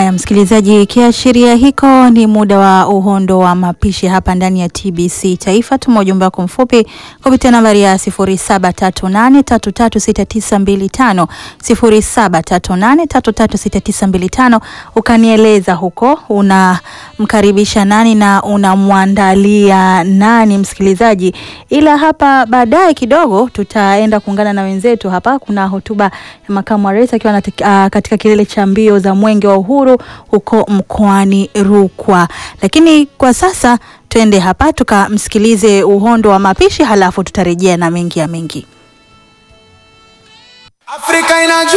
Haya msikilizaji, kiashiria hiko ni muda wa uhondo wa mapishi hapa ndani ya TBC Taifa. Tuma ujumbe wako mfupi kupitia nambari ya 0738336925 0738336925 ukanieleza huko unamkaribisha nani na unamwandalia nani msikilizaji, ila hapa baadaye kidogo tutaenda kuungana na wenzetu hapa. Kuna hotuba ya makamu wa rais akiwa katika kilele cha mbio za mwenge wa uhuru huko mkoani Rukwa, lakini kwa sasa twende hapa tukamsikilize uhondo wa mapishi, halafu tutarejea na mengi ya mengi. Afrika inajua